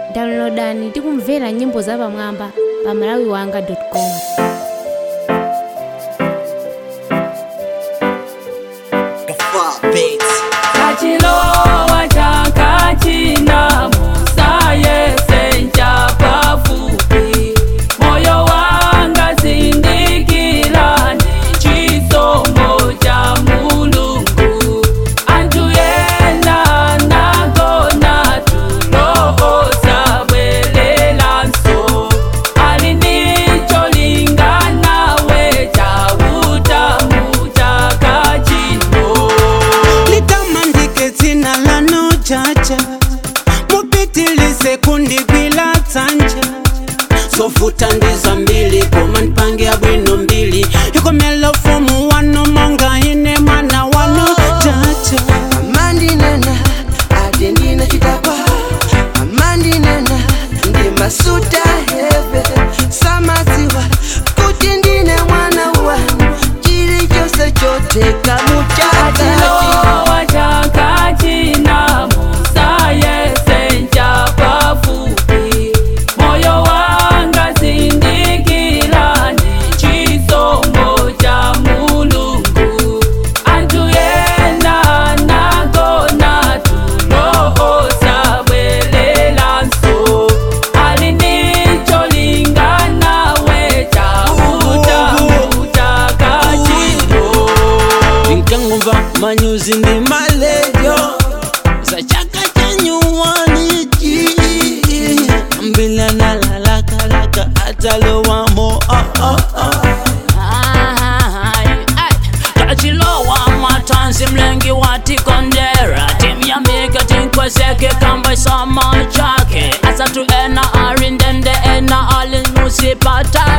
downloadani tikumvera nyimbo zapamwamba pa malawiwanga com kachilowa chakachina musaye sencha pafupi moyo wanga zindikira ni chisomo cha mulungu antu yena nagona tuloosa bwelelanso ali ndicho lingana we cha utamu chakachino litamandike dzina lanu jaja mupitilize kundigwila dzanja zovuta ndiza mbili koma ndipange bwino mbili ikomela ufumu wanu monga ine mwana wanu jaja amandinena ati ndina chidakwa amandinena ndi masuta heve samadziwa kuti ndine mwana wanu chilichonse choteka muchakati Atilowa chakachina musaye sencha pafupi moyo wanga zindikira ni chisomo cha mulungu antu yena nagona tuloosa bwelelanso ali ndicho lingana we cha utamu chakachino ndinkangumva manyuzi ndi maledio za chaka chanyuwaniji mbila nalalakalaka atalowamo oh, oh, oh. kachilowa matanzi mlengi watikondera timyamike tinkwezeke kamba isama chake asatu ena arindende ena alimusipata